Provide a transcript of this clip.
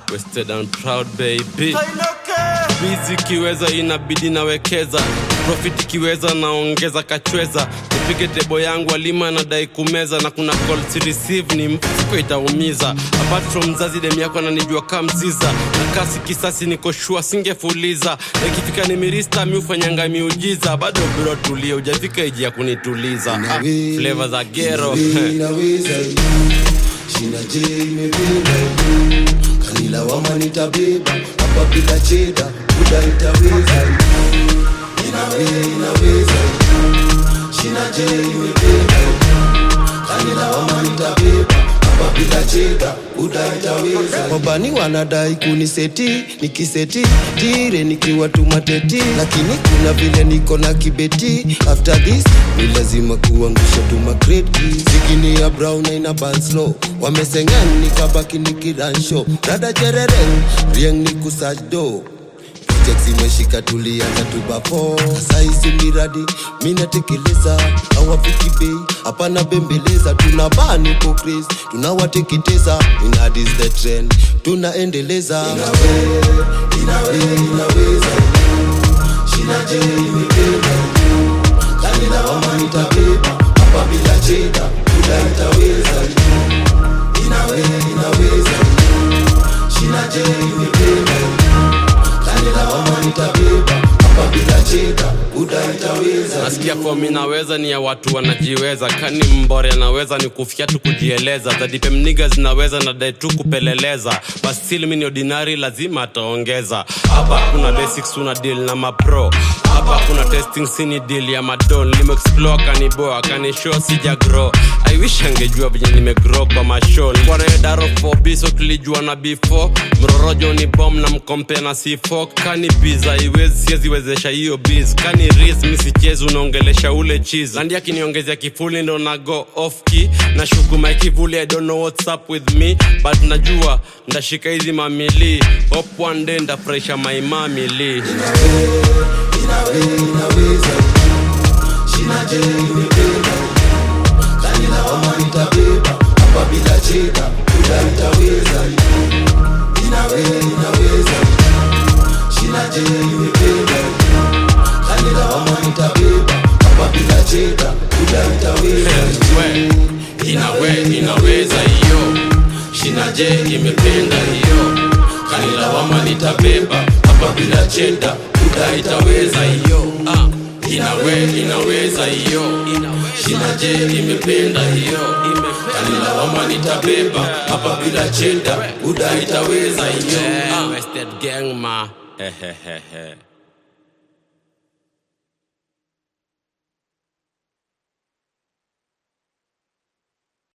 Wasted and proud baby bizi kiweza inabidi nawekeza profit kiweza naongeza kachweza nipige tebo yangu alima nadai kumeza na kuna call to receive ni mfuko itaumiza apart from mzazi dem yako ananijua kamziza na kasi kisasi niko shua singefuliza na ikifika ni mirista mi ufanyanga miujiza bado bro tulia ujafika iji ya kunituliza ah, flavor za gero inaweza shina je imepinda kanila wama nitabeba hapa bila cheda buda itaweza inawe inaweza shina je imepinda kanila wama nitabeba hapa bila cheda buda itaweza wabani wanadai kuniseti nikiseti tire nikiwa tumateti lakini kuna vile niko na kibeti after this ni lazima kuangusha tumakreti zikini ya brown na ina banslo wamesengan nikabaki nikiransho rada chereren rieng ni kusajdo Project zimeshika tulianza tubafo sasa hizi miradi minatekeleza hawafiki bei hapana bembeleza tuna bani pokris tunawateketeza inadis the trend tunaendeleza inawe, inawe, inaweza shinaje imependa kanila wama nitabeba hapa bila cheda kuda itaweza inawe inaweza shinaje imependa kanila wama nitabeba hapa bila cheda kuda itaweza nasikia fomi naweza ni ya watu wanajiweza kani mbore anaweza ni kufia tu kujieleza zadipemniga zinaweza na dai tu kupeleleza bastil mi ni ordinary lazima ataongeza hapa kuna basics una deal na mapro hapa kuna testing sini deal ya madon limeexplore kaniboa kanishow sija grow i wish angejua venye nimegrow kwa mashow wanaedaro fobiso tulijua na before mrorojo ni bom na mkompe na c4 kani biza iwezi siweziwezesha hiyo biz kani ris misichezi unaongelesha ule cheese landi akiniongezea kifuli ndo na go off key na shukuma kivuli i don't know what's up with me but najua ndashika hizi mamili hop one day ndafurahisha maimamili inawe inaweza shinaje imependa kanila wama nitabeba hapa bila cheda kuda itaweza inawe inaweza shinaje imependa kanila wama nitabeba hapa bila cheda kuda itaweza we inawe inaweza hiyo shinaje imependa hiyo kanilawama nitabeba hapa bila cheda kuda itaweza hiyo ah. inawe inaweza hiyo shinaje imependa hiyo kanilawama nitabeba hapa bila cheda kuda itaweza hiyo ah. Wasted gang ma. Hehehehe.